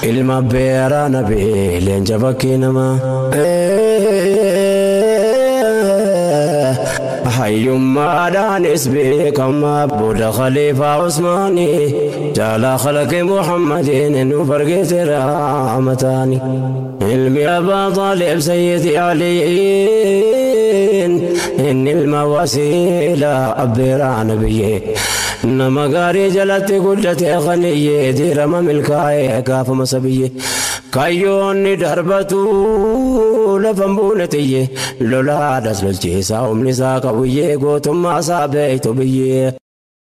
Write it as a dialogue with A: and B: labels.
A: ilma beeraa nabee leenja bakkee namaa. hayyummaadhaanis beekamaa booda khaliifaa usmaanii jaalaa khalaqee muhammadiin nu fargeetera amataani ilmi abbaa xaalib sayyidi aliin inni ilma wasiilaa abbeeraa nabiyyee nama gaarii jalatti guddate qaniyyee diirama milkaa'ee gaafama sabiyyee kayyoonni darbatu lafan buune xiyye lolaadhas lolchiisaa humni isaa qabuyyee gootummaa isaa beeytu biyyee.